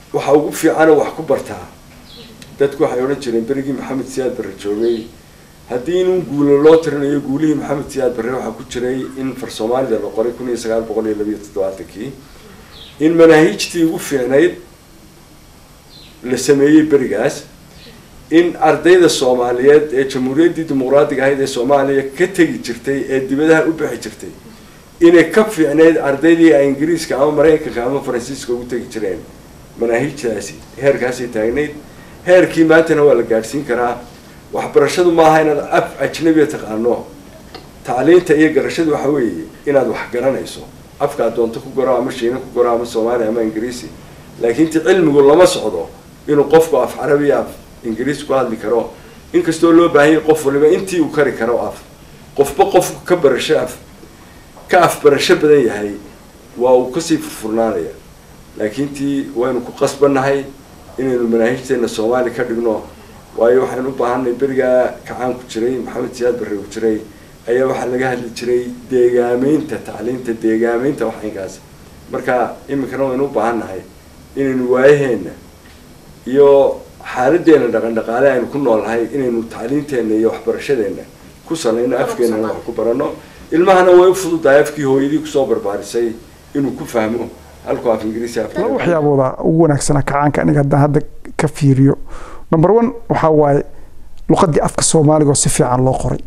waxa ugu fiicanoo wax ku bartaa dadku waxay odhan jireen berigii maxamed siyaad barre joogay haddii inuu guulo loo tirinayo guulihii maxamed siyaad barre waxaa ku jiray in far soomaalida la qoray kun iyo sagaal boqol iyo labiyo toddobaatankii in manaahiijtii ugu fiicnayd la sameeyey berigaas in ardayda soomaaliyeed ee jamhuuriyaddii dimuqraadiga ahayd ee soomaaliya ka tegi jirtay ee dibadaha u bixi jirtay inay ka fiicnayd ardaydii ay ingiriiska ama maraykanka ama faransiiska ugu tegi jireen manaahiijtaasi heerkaasay taagnayd heerkii maantana waa la gaadhsiin karaa waxbarashadu maaha inaad af ajnabiya taqaano tacliinta iyo garashadu waxa weeye inaad wax garanayso afkaad doonto ku goro ama shiina ku goro ama soomaaliya ama ingiriisi laakiin ti cilmigu lama socdo inuu qofku af carabiya af ingiriis ku hadli karo inkastoo loo baahanyay qof waliba intii uu kari karo af qofba qofku ka barasho af ka af barasho badan yahay waa uu kasii furfurnaanaya laakiin tii waynu ku qasbannahay inaynu manaahijteena soomaali ka dhigno waayo waxaynu u baahanay berigaa kacaan ku jiray maxamed siyaad barre ku jiray ayaa waxaa laga hadli jiray deegaameynta tacliinta deegaameynta waxinkaas marka iminkana waynu u baahannahay inaynu waayaheena iyo xaaladeena dhaqan dhaqaale aynu ku noolnahay inaynu tacliinteena iyo waxbarashadeena ku salayno afkeenana wax ku barano ilmahana way u fududahay afkii hooyadii kusoo barbaarisay inuu ku fahmo halkuu af ingiriisi laba waxyaabooda ugu wanaagsana kacaanka aniga haddaan hadda ka fiiriyo number one waxaa waaye luqadii afka soomaaliga oo si fiican loo qoray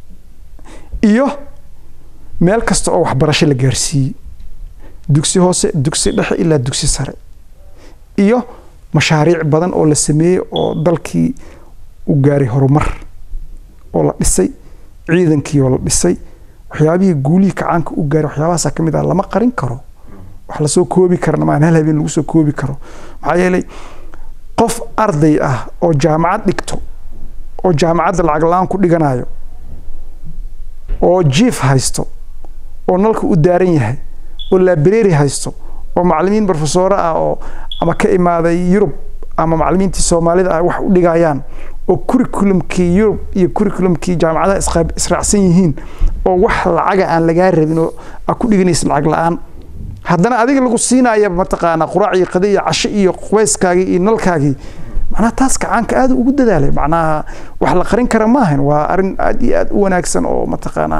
iyo meel kasta oo waxbarasho la gaarsiiyey dugsi hoose dugsi dhexe ilaa dugsi sare iyo mashaariic badan oo la sameeyey oo dalkii u gaaray horumar oo la dhisay ciidankii oo la dhisay waxyaabihii guulihii kacaanka u gaaray waxyaabahaasa ka mid ah lama qarin karo wax lasoo koobi karana maan hal habeen lagu soo koobi karo maxaa yeelay qof arday ah oo jaamacad dhigto oo jaamacadda lacag la-aan ku dhiganayo oo jief haysto oo nalka u daaran yahay oo library haysto oo macalimiin profesore ah oo ama ka imaaday yurub ama macalimiintii soomaalida ah wax u dhigayaan oo curriculumkii yurub iyo curriculumkii jaamacadaha israacsan yihiin oo wax lacaga aan lagaa rabin oo aa ku dhiganaysa lacag la-aan haddana adiga lagu siinaya mataqaanaa quraac iyo qadi iyo casho iyo qubayskaagii iyo nalkaagii macnaha taas kacaanka aad ugu dadaalay macnaha wax la qarin kara maahan waa arrin aad iyo aad u wanaagsan oo mataqaanaa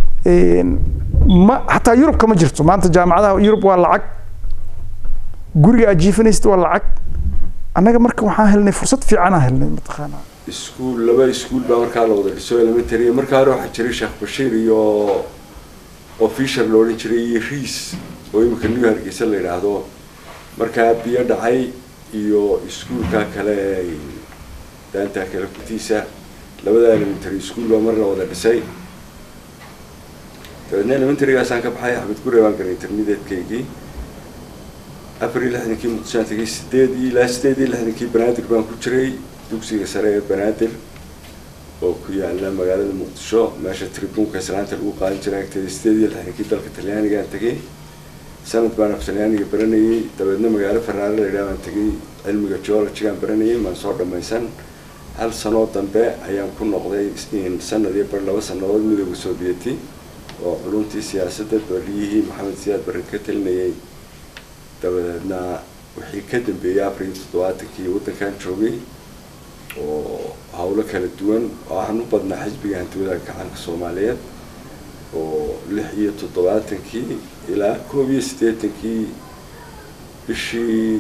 ma xataa yurubka ma jirto maanta jaamacadaha yurub waa lacag guriga aad jiifanaysid waa lacag annaga marka waxaan helnay fursad fiicanaa helnay mataqaanaa iskuul laba iskuul baa markaa la wada dhiso elementary markaa hore waxaa jiray sheekh bashiir iyo oo fisher la odhan jiray iyo riis oo imika new hargeysa la yidhaahdo markaa biyo dhacay iyo iskuulka kale daanta kale kutiisa labada elementary school baa mar la wada dhisay dabeedna elementarygaasaan ka baxay axmed gure baan galay intermediatekeygii afar iyo lixdankii muqdishoaan tegay sideed iyo ilaa sideed iyo lixdankii banaadir baan ku jiray dugsiga sare ee banaadir oo ku yaala magaalada muqdisho meesha tribuunka islaanta lagu qaadan jiray agteeda sideed iyo lixdankii dalka talyaanigaan tegay sanad baan af talyaaniga baranayay dabeedna magaalo fanaale la yidhaha baan tegay cilmiga geologygaan baranayay maan soo dhamaysan hal sanoo dambe ayaan ku noqday sanad iyo bar laba sanadood midooda soobiyeti oo culumtii siyaasadda baliyihii maxamed siyaad barre ka talinayay dabadeedna wixii ka dambeeyey afar iyo toddobaatankii waddankan joogay oo howlo kala duwan oo aan u badnaa xisbiga hantiwadaha gacanka soomaaliyeed oo lix iyo toddobaatankii ilaa koob iyo siddeetankii bishii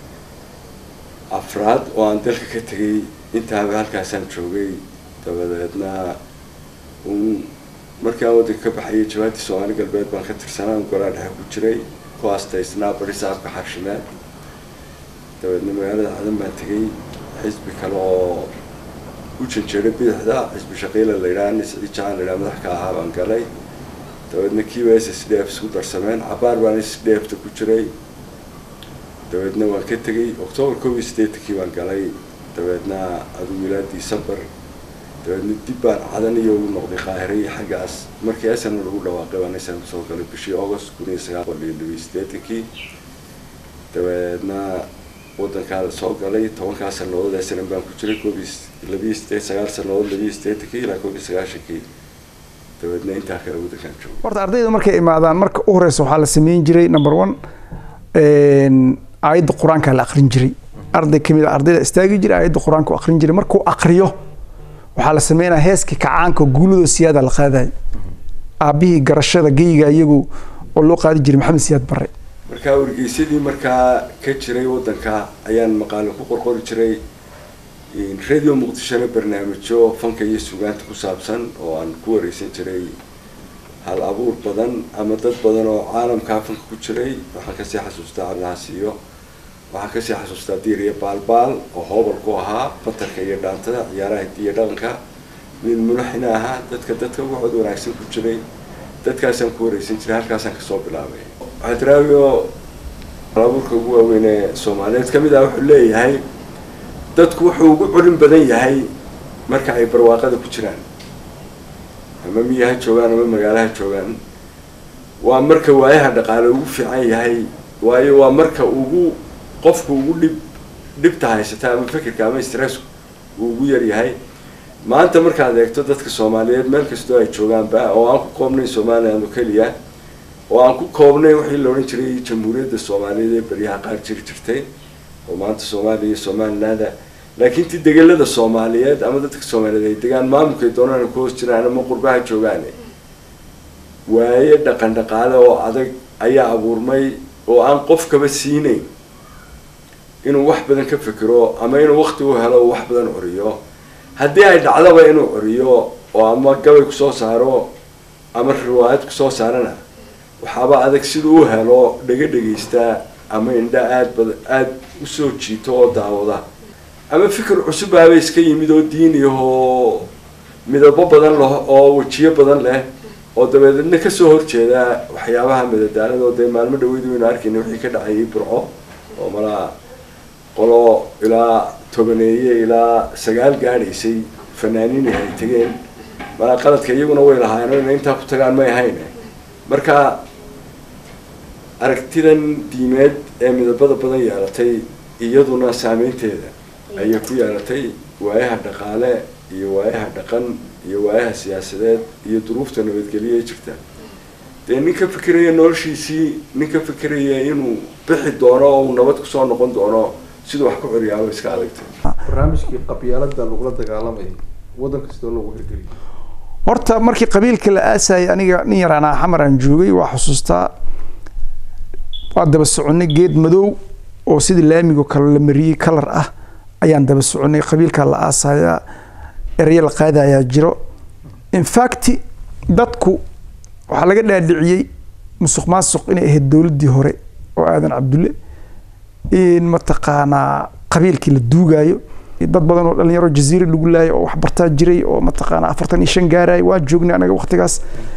afraad oo aan dalka ka tegay intaaba halkaasaan joogay dabadeedna un markii aan waddanka ka baxayay jawaabtii soomaali galbeed baan ka tirsanaa golaa dhexe ku jiray ku aastaysnaa bari saabka xarshimeed dabeedna magaalada cadan baan tegay xisbi kale oo u janjeeray bidixda xisbi shaqiila la yidhaha nis ciijaan la yidhaha madax ka ahaa baan galay dabeedna kiiba s s d f isku darsameen cabaar baan s d f ta ku jiray dabeedna waan ka tegay octoobar koob iyo siddeetankii baan galay dabeedna aduu ilaa december dabeedna dib baan cadan iyo ugu noqday qaahire iyo xaggaas markii asana lagu dhawaaqay baan asana kusoo galay bishii august kun iyo sagaal boqol iyo labiyo siddeetankii dabeedna waddankaa la soo galay tobankaa sanadood asana baan ku jiray koob iyo labiyo siddeed sagaal sanadood labiyo siddeetankii ilaa koob iyo sagaashankii dabeedna intaa kale waddankaan joogo horta ardayda markay imaadaan marka u horeysa waxaa la sameyn jiray number one aayadda qur-aanka la aqrin jiray arday kamid a ardayda istaagi jiray aayadda qur-aanka u aqrin jiray markuu aqriyo waxaa la sameynaya heeskii kacaanka guuladoo siyaada la qaadaya aabbihii garashada geyga iyagu oo loo qaadi jiray maxamed siyaad barre markaa wargeysadii markaa ka jiray waddanka ayaan maqaalo ku qorqori jiray radio muqdishona barnaamijyo fanka iyo sugaanta ku saabsan oo aan ku wareysan jiray hal abuur badan ama dad badan oo caalamkaa fanka ku jiray waxaan kasii xasuustaa cabdilahaas iyo waxaan kasii xasuustaa diiriya baalbaal oo hoobal ku ahaa batarka iyo dhaantada ciyaaraha hidiya dhaqanka nin mulaxina ahaa dadka dadka ugu cod wanaagsan ku jiray dadkaasaan ku wareysan jiray halkaasaan kasoo bilaabay xadraawi oo halabuurka ugu waaweyn ee soomaaliyeed kamid ah wuxuu leeyahay dadku wuxuu ugu culin badan yahay marka ay barwaaqada ku jiraan ama miyaha joogaan ama magaalaha joogaan waa marka waayaha dhaqaale ugu fiican yahay waayo waa marka ugu qofku ugu dhib dhibta haysata ama fikirka ama stressku uu ugu yar yahay maanta markaad eegto dadka soomaaliyeed meel kastoo ay joogaanba oo aan ku koobnayn somaliland oo keliya oo aan ku koobnayn wixii la odhan jiray jamhuuriyadda soomaaliyeed ee beryaha qaar jiri jirtay oo maanta soomaaliya iyo somalilanda laakiin ti degelada soomaaliyeed ama dadka soomaaliyeed ay degaan maamulkay doonaan ku hoos jiraan ama qurbaha joogaan waaye dhaqan dhaqaale oo adag ayaa abuurmay oo aan qofkaba siinayn inuu wax badan ka fikiro ama inuu wakti u helo wax badan curiyo haddii ay dhacdaba inuu curiyo oo ama gabay kusoo saaro ama riwaayad kusoo saarana waxaaba adag siduu u helo dhega dhegaystaa ama indha aad bad aada usoo jiito oo daawada ama fikir cusubaaba iska yimid oo diiniyahoo midabo badan leh oo wejiyo badan leh oo dabeedna kasoo horjeeda waxyaabaha madadaalada oo dee maalmo dhaweydu waynu arkayna wixii ka dhacayay burco oo malaa qolo ilaa tobaneeye ilaa sagaal gaadhaysay fanaaniin ay tegeen malaa qaladka iyaguna way lahaayeen ina intaa ku tagaan may ahayn marka aragtidan diimeed ee midabada badan yeelatay iyaduna saameynteeda ayay ku yeelatay waayaha dhaqaale iyo waayaha dhaqan iyo waayaha siyaasadeed iyo duruufta nabadgelyo ee jirta dee nin ka fikiraya noloshiisii nin ka fikiraya inuu bixi doono oo uu nabad kusoo noqon doono siduu wax ku curiyaaba iska adagtay barnaamijkii qabyaalada lagula dagaalamayay waddan kastoo lagu hirgeliyo horta markii qabiilka la aasayay aniga nin yaraan ah xamar aan joogay waa xusuustaa waa daba soconay geed madow oo sidii laamigo kale la mariyey kalar ah ayaan daba soconay qabiilkaa la aasayaa erayo la qaadayaa jiro infact dadku waxaa laga dhaadhiciyey musuq maasuq inay ahayd dowladdii hore oo aadan cabdulle in mataqaanaa qabiilkii la duugaayo dad badan oo dhalinyaro jaziira lagu laayay oo waxbartaa jiray oo mataqaanaa afartan iyo shan gaaraya waa joognay anaga waqtigaas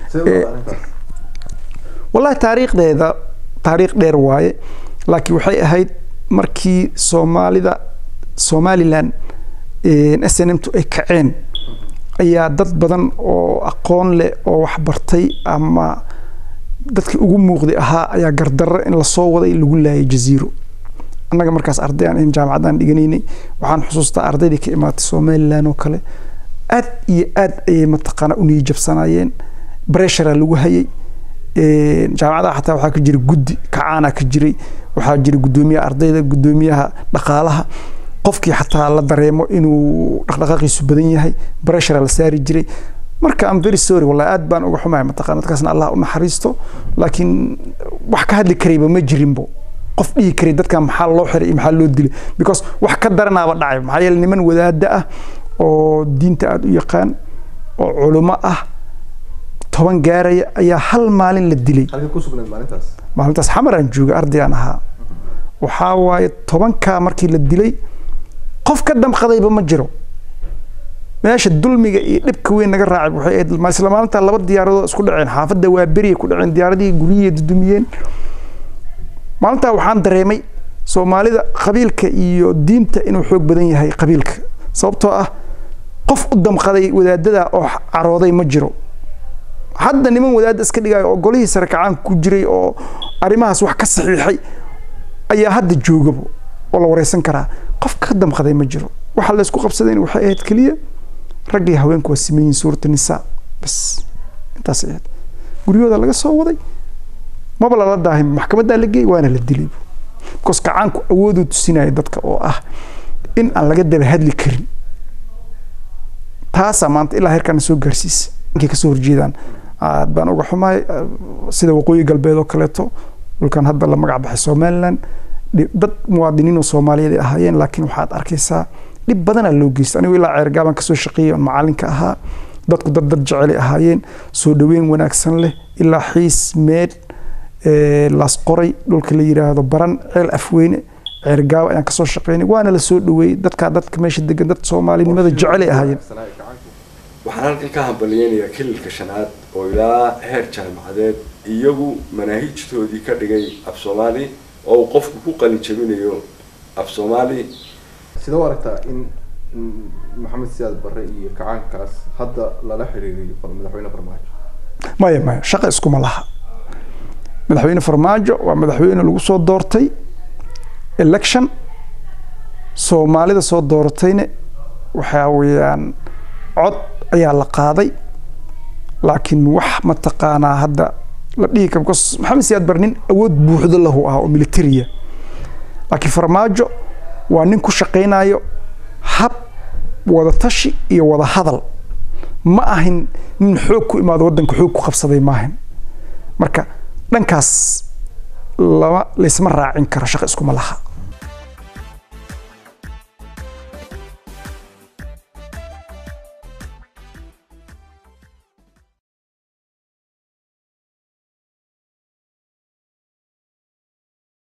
wallahi taariikhdeeda taariikh dheer waaye laakiin waxay ahayd markii soomaalida somalilan s n m tu ay kaceen ayaa dad badan oo aqoon leh oo waxbartay ama dadkii ugu muuqday ahaa ayaa gardarro in lasoo waday lagu laayay jaziiro annaga markaas arday aan ahayn jaamacaddaan dhiganaynay waxaan xusuustaa ardaydii ka imaatay somalilan oo kale aad iyo aad ayay mataqaanaa u niyijabsanaayeen breshara lagu hayay jaamacadaha xataa waxaa ka jiray guddi kacaana ka jiray waxaa jiray guddoomiyaha ardayda guddoomiyaha dhaqaalaha qofkii xataa la dareemo inuu dhaqdhaqaaqiisu badan yahay breshara la saari jiray marka am very sorry wallahi aad baan uga xumahay mataqana dadkaasna allah u naxariisto laakiin wax ka hadli karayba ma jirinbo qof dhihi karay dadkan maxaa loo xiray iyo maxaa loo dilay because wax ka daranaaba dhacay maxaa yeele niman wadaada ah oo diinta aada u yaqaan oo culimo ah toban gaaraya ayaa hal maalin la dilay halka ku sugnayd maalintaas maalintaas xamar aan joogay ardayaan ahaa waxaa waaye tobankaa markii la dilay qof ka damqadayba ma jiro meesha dulmiga iyo dhibka weyn naga raacay waxay ahayd isla maalintaa laba diyaaradood isku dhaceen xaafadda waa beriya ku dhaceen diyaaradihii guryihii dudumiyeen maalintaa waxaan dareemay soomaalida qabiilka iyo diinta inuu xoog badan yahay qabiilka sababtoo ah qof u damqaday wadaadada oo carooday ma jiro hadda niman wadaadda iska dhigayo oo golihii sare kacaan ku jiray oo arrimahaas wax ka saxiixay ayaa hadda joogabo oo la wareysan karaa qof ka damqaday ma jiro waxa la isku qabsadayna waxay ahayd keliya raggii haweenku waa siman yihiin suurata nisaa bas intaas ahayd guryahooda laga soo waday maba lala daahin maxkamaddaa la geeyey waana la dilay because kacaanku awooduu tusinaya dadka oo ah in aan laga daba hadli karin taasaa maanta ilaa heerkaana soo gaarsiisa inkay kasoo horjeedaan aad baan uga xumahay eh, sida waqooyi galbeed oo kaleeto dhulkan hadda la magac baxay somaliland dhi- dad muwaadiniin oo soomaaliyeed ay ahaayeen laakiin waxaad arkaysaa dhib badanaa loo geysta anigu ilaa ceergaabaan kasoo shaqeeyay oon macalinka ahaa dadku dad dad jecelay ahaayeen soo dhaweyn wanaagsan leh ilaa xiis meed eh, laas qoray dhulka la yiraahdo baran ceel afweyne ceergaabo ayaan kasoo shaqeynay waana la soo dhaweeyey dadkaa dadka meesha degan dad soomaalinimada jecelay ahaayeen waxaan halkan ka hambaliyeynayaa kililka shanaad oo ilaa heer jaamacadeed iyagu manaahijtoodii ka dhigay af soomaali oo uu qofku ku qalin jabinayo af soomaali sidee u aragtaa in in maxamed siyaad barre iyo kacaankaas hadda lala xiriiriyo far- madaxweyne farmaajo maya maya shaqa iskuma laha madaxweyne farmaajo waa madaxweyne lagu soo doortay election soomaalida soo dooratayna waxaa weeyaan cod ayaa la qaaday laakiin wax mataqaanaa hadda la dhihi karo because maxamed siyaad bar nin awood buuxdo lahu ah oo militariya laakiin farmaajo waa nin ku shaqaynayo hab wada tashi iyo wada hadal ma ahin nin xoog ku imaado wadanka xoog ku qabsaday maahan marka dhankaas lama laysma raacin karo shaqo iskuma laha